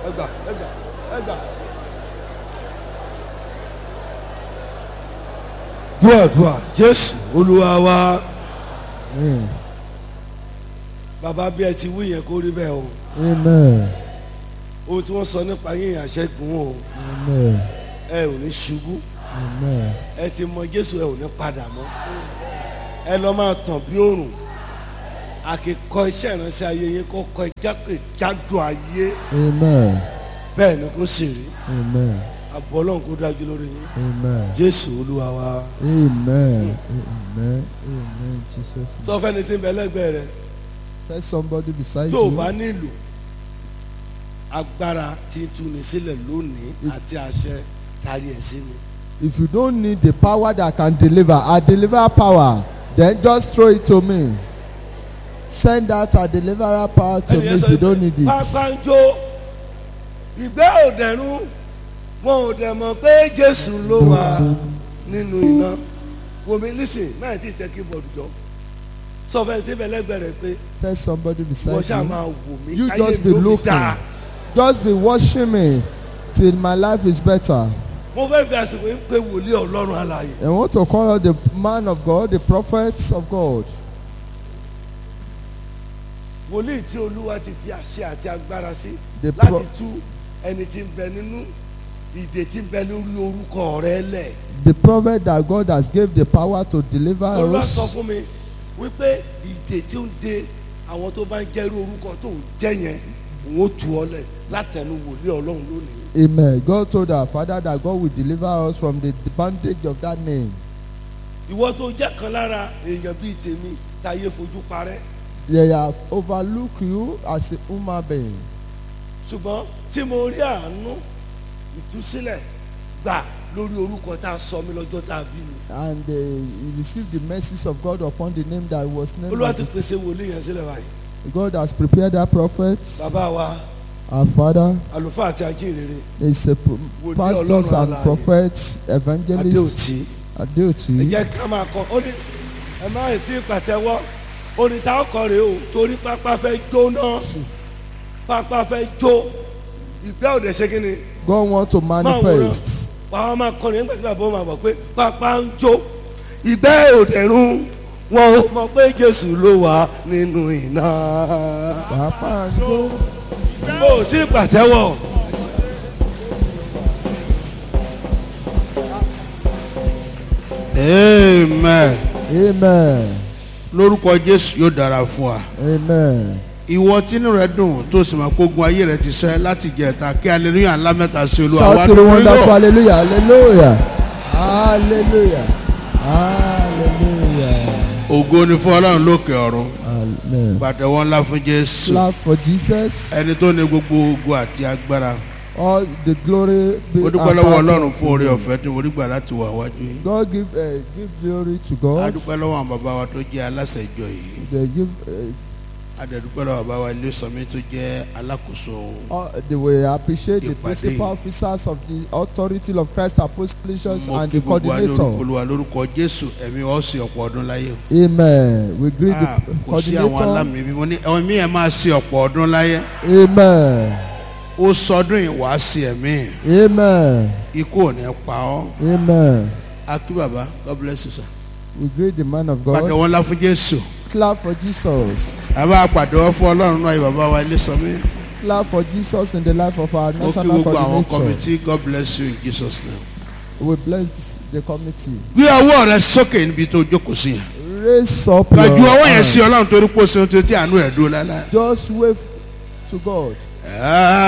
ẹgbà ẹgbà ẹgbà. dúàdúà jésù olúwa wa Amen. bàbá bí ẹ ti wí yẹn kó rí bẹ́ẹ̀ o Amen. ohun tí wọ́n sọ nípa yín àṣẹ́gun o Amen. ẹ ò ní ṣubú Amen. ẹ ti mọ jésù ẹ ò ní padà mọ́ ẹ lọ máa tàn bí òrùn àkìkọ iṣẹ́ ìránṣẹ́ ayé yín kó kọ jákèjádò ayé Amen. bẹ́ẹ̀ ni kó sì rí Amen. àbọ̀ ọlọ́run kó dájú lórí yín Amen. jésù olúwa wa Amen. Amen. Amen. Jesus. name. sọ fẹ́ni tí ń bẹ lẹ́gbẹ̀ẹ́ rẹ Tell somebody beside tó o you. bá nílò agbára tí ń túni sílẹ̀ lónìí àti àṣẹ tari ẹ̀ sí mi. If you don't need the power that can deliver, I deliver power. Then just throw it to me. Send out a deliverer power to me Ẹnìyẹn if sọ you don't need it. pápá ń jó ìgbẹ́ òdẹ̀rún wọn ò dẹ̀ mọ̀ pé jésù ló wà nínú iná wòmí lísìn náà ti tẹ keyboard jọ sọ fẹ́ tí bẹ lẹ́gbẹ̀ẹ́ rẹ pé Tell somebody wọ́n beside ṣáà you. máa wò mí You káyé just mi be ó fi looking. dáa Just be watching me till my life is better. mo fẹ́ fi àsìkò yìí pé wòlíì ọlọ́run alààyè I want to call out the man of God, the prophets of God. wòlíì tí olúwa ti fi àṣẹ àti agbára sí The láti pro- tú ẹni tí ń bẹ nínú ìdè tí ń bẹ lórí orúkọ rẹ lẹ̀. The prophet that God has gave the power to deliver olúwa sọ us. fún mi wípé ìdè tí ń de àwọn tó bá ń jẹ́rú orúkọ tó ń jẹ́ yẹn òun ó tú ọ lẹ̀ látẹnu wòlíì ọlọ́run lónìí. Amen. God told our father that God will deliver us from the bondage of that name. ìwọ tó jẹ́ kan lára èèyàn bíi tèmi táyé fojú parẹ́ They have overlooked you as a human being. ṣùgbọ́n tí mo rí àánú ìtúsílẹ̀ gbà lórí orúkọ tá a sọ mí lọ́jọ́ tá a bí mi. And uh, you receive the mercies of God upon the name that was named. olúwa as ti the- pèsè wòlíì yẹn sílẹ̀ báyìí. God has prepared that prophet. bàbá wa Our father àlùfáà àti ajínrere is a pro- Wòlíì pastors Ọlọ́run and alààyè. prophets, evangelists. adéòtí. ẹ Adeoti. jẹ́ ká máa kọ ó ní ẹ má ì tí ì pàtẹ́wọ́ orin tá a kọ rèé o torí pápá fẹ́ jóná pápá fẹ́ jó ìgbẹ́ òde ṣe kí ni God want to máa wòran manifest. wàá máa kọrin nígbà tí bàbá wọn máa bọ̀ pé pápá ń jó ìgbẹ́ òde rún wọn ò mọ̀ pé Jésù ló wà nínú iná Papa and go. ó tí ì pàtẹ́wọ́ amen Amen. lórúkọ jésù yóò dára fún wa Amen. ìwọ tínú rẹ dùn tó sì máa kógun ayé rẹ ti ṣẹ láti jẹta kí aleluya ńlá mẹ́ta sí olúwa Shout wá to the lórí wonderful lọ. hallelujah. Hallelujah. Hallelujah. Hallelujah. ògo ni fún ọlọ́run lókè ọ̀run Amen. pàtẹ́wọ́ ńlá fún jésù Clap for Jesus. ẹni tó ní gbogbo ogo àti agbára All the glory be ó dúpẹ́ and lọ́wọ́ power ọlọ́run to fún oore Him. ọ̀fẹ́ tí mo rí gbà láti wà wájú yìí God give uh, give glory to a God. dúpẹ́ lọ́wọ́ àwọn bàbá wa tó jẹ́ aláṣẹ ìjọ yìí They give uh, a dẹ̀ dúpẹ́ lọ́wọ́ bàbá wa ilé sọmi tó jẹ́ alákòóso uh, they will appreciate the Ìpàdé. principal officers of the authority of Christ Apostolic Church mo and kí the gbogbo wa ní orúkọ coordinator. olúwa lórúkọ jésù ẹ̀mí wa ó sì ọ̀pọ̀ ọdún láyé o. Amen. We greet Ah, the kò sí àwọn coordinator. alámì bí mo ní ẹ̀mí ẹ̀ máa ṣe ọ̀pọ̀ ọdún láyé Amen. ó sọdún ìwá sí ẹ̀mí Amen. ikú ò ní pa ọ́ Amen. akí bàbá god bless you sir. We greet the man of God. pàtẹ́wọ́ ńlá fún jésù Clap for Jesus. àbá pàtẹ́wọ́ fún ọlọ́run náà bàbá wa ilé sọmi Clap for Jesus in the life of our ó kí national gbogbo àwọn coordinator. kọ́mítì god bless you in jesus name. We bless the committee. gbé ọwọ́ rẹ sókè níbi tó jókòó sí yẹn Raise up your gbàjú ọwọ́ yẹn sí hand. ọlọ́run torí pé ó ṣe ohun tó ti àánú ẹ̀ dúró láéláé. Just wave to God. Ah.